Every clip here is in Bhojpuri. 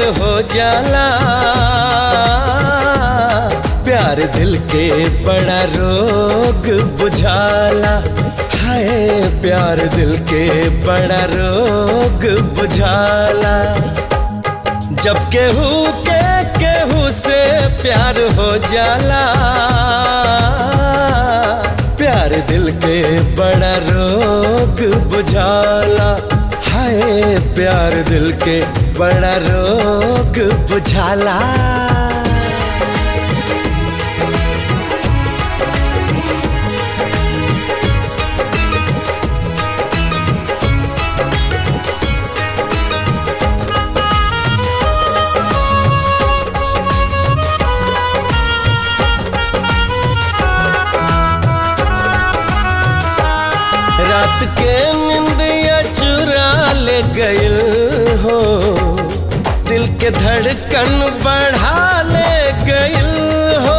हो जाला प्यार दिल के बड़ा रोग बुझाला हाय प्यार दिल के बड़ा रोग बुझाला जब केहू के केहू से प्यार हो जाला प्यार दिल के बड़ा रोग बुझाला हाय प्यार दिल के बड़ा रोग बुझाला रात के निंदिया चुरा ले गइल हो दिल के धड़कन बढ़ा ले गइल हो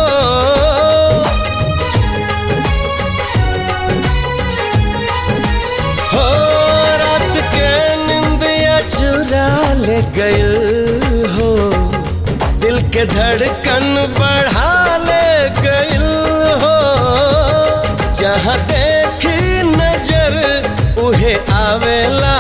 हो रात के निंदिया चुरा ले गइल हो दिल के धड़कन बढ़ा ले गइल हो जहाँ देखी नजर उहे आवेला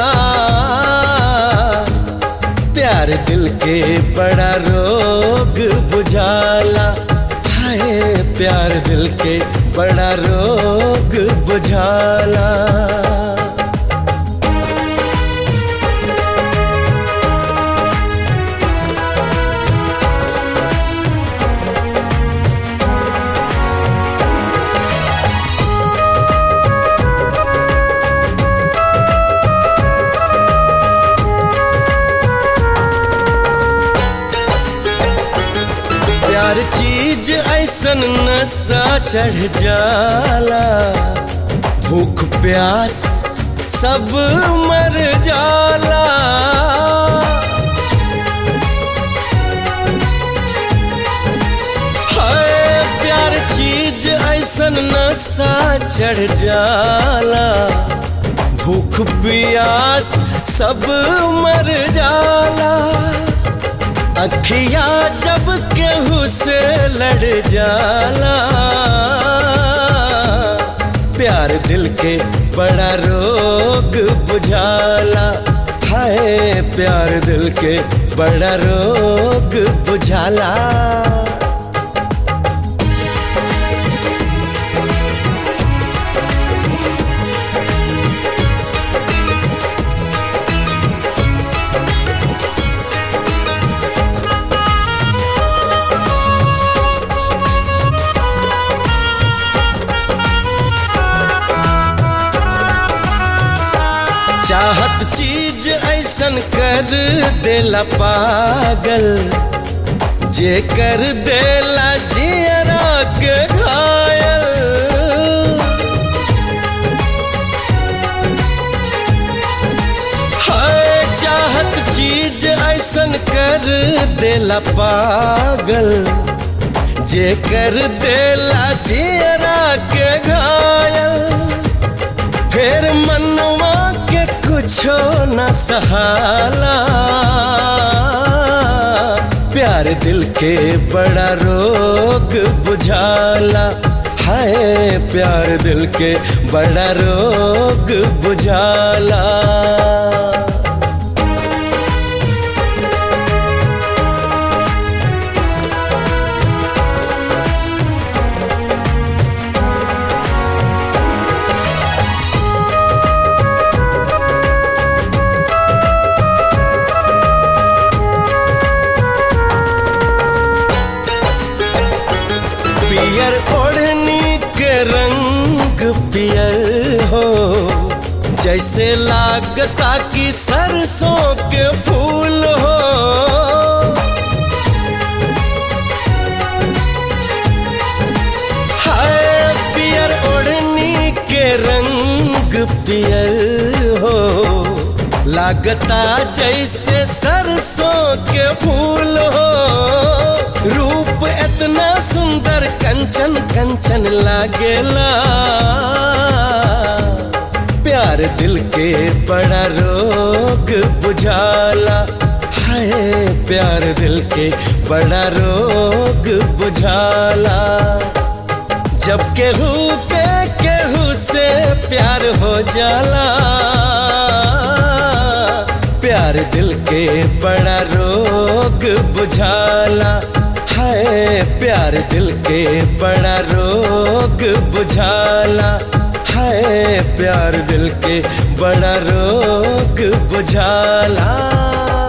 प्यार दिल के बड़ा रोग बुझाला हाय प्यार दिल के बड़ा रोग बुझाला प्यार चीज ऐसन नशा चढ़ जाला भूख प्यास सब मर जाला हाय प्यार चीज ऐसन नशा चढ़ जाला भूख प्यास सब मर जाला अखिया जब केहू से लड़ जाला प्यार दिल के बड़ा रोग बुझाला हाय प्यार दिल के बड़ा रोग बुझाला चाहत चीज ऐसन कर देला पागल जे कर देला जियरा के घायल हाय चाहत चीज ऐसन कर देला पागल जे कर देला जियरा के घायल फिर मनवा के कुछो न सहाला प्यार दिल के बड़ा रोग बुझाला हाय प्यार दिल के बड़ा रोग बुझाला पियर ओढ़नी के रंग पियर हो जैसे लागता कि सरसों के फूल हो हाय पियर ओढ़नी के रंग पियर हो लागता जैसे सरसों के फूल हो रूप इतना सुंदर कंचन कंचन लागेला दिल के बड़ा रोग बुझाला हाय प्यार दिल के बड़ा रोग बुझाला जब केहू के केहू से प्यार हो जाला प्यार दिल के बड़ा रोग बुझाला है प्यार दिल के बड़ा रोग बुझाला है प्यार दिल के बड़ा रोग बुझाला